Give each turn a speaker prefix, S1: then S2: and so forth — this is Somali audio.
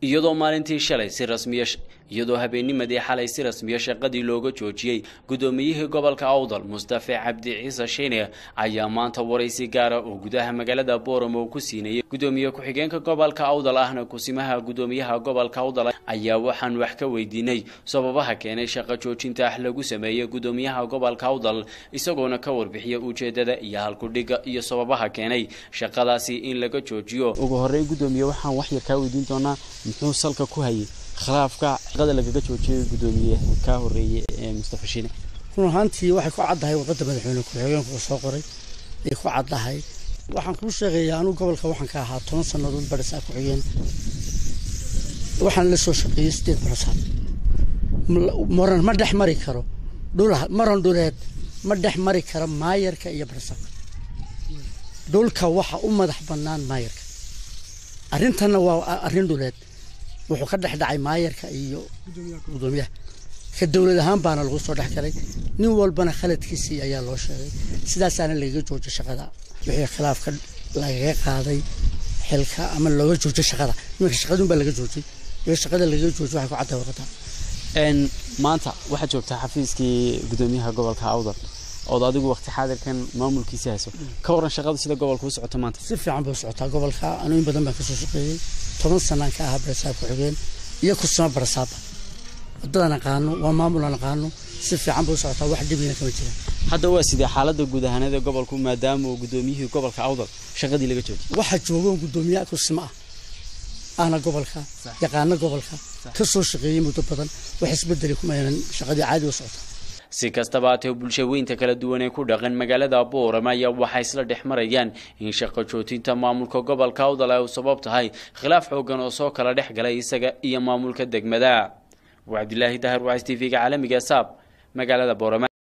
S1: iyadoo maalintii shalay si rasmiya iyadoo habeennimadii xalay si rasmiya shaqadii looga joojiyey guddoomiyihii gobolka awdal mustafe cabdi ciise shiine ayaa maanta waraysi gaara oo gudaha magaalada booramo ku siinayay guddoomiye ku-xigeenka gobolka awdal ahna kusimaha guddoomiyaha gobolka awdal ayaa waxaan wax ka weydiinay sababaha keenay shaqo joojinta ah lagu sameeyey guddoomiyaha gobolka awdal isagoona ka warbixiya ujeedada iyo halkudhiga iyo sababaha keenay shaqadaasi in laga joojiyo
S2: ugu horey guddoomiye waxaan wax yar kaa weydiin doonaa muxuu salka ku hayay khilaafka shaqada lagaga joojiyay guddoomiye kaa horeeyey ee mustafa shiine
S3: run ahaantii waxay ku caddahay warqadda madaxweyne ku-xigeenku soo qoray ay ku caddahay waxaan kuu sheegayaa anugu gobolka waxaan ka ahaa toban sannadood barisaa ku-xigeen waxaan la soo shaqeeyey sideed barasaad maran ma dhex mari karo dhul maran dhuleed ma dhex mari karo maayarka iyo barasaadka dhulka waxa u madax bannaan maayarka arrintanna waa arrin dhuleed wuxuu ka dhex dhacay maayarka iyo guddoomiyaha ka dowlad ahaan baana lagu soo dhex galay nin walbana khaladkiisii ayaa loo sheegay sidaasaana lagaga joojo shaqada wixii khilaafka lagaga qaaday xilka ama looga joojo shaqada iminka shaqadun baa laga joojay wixii shaqada lagaga joojo waxay ku cadday warqada
S2: maanta waxaad joogtaa xafiiskii guddoomiyaha gobolka awdal ood adigu waqti xaadirkan maamulkiisi hayso ka waran shaqada sida gobolka u socoto maanta
S3: si fiican bay u socotaa gobolka anuu in badan baan kasoo shaqeeyey toban sanaan ka ahaa barasaab ku-xigeen iyo kusama barasaaba waddadan aqaano waa maamulan aqaano si fiican bay u socotaa wax dhibina kama jiraan
S2: hadda waa sidee xaaladda guud ahaanada gobolku maadaama uu guddoomiyihii gobolka awdal shaqadii laga joojiyay
S3: waxaa joogoon guddoomiyaha kusima ah ahna gobolka yaqaano gobolka ka soo shaqeeyey muddo badan wax isbedeli kuma yeelan shaqadii caadi u socotaa
S1: si kastaba haatee bulshaweynta kala duwan ee ku dhaqan magaalada boorama ayaa waxay isla dhex marayaan in shaqo joojinta maamulka gobolka awdal ay u sabab tahay khilaaf xoogan oo soo kala dhex galay isaga iyo maamulka degmada waa cabdilaahi dahar wacs t v-ga caalamiga saab magaalada boorama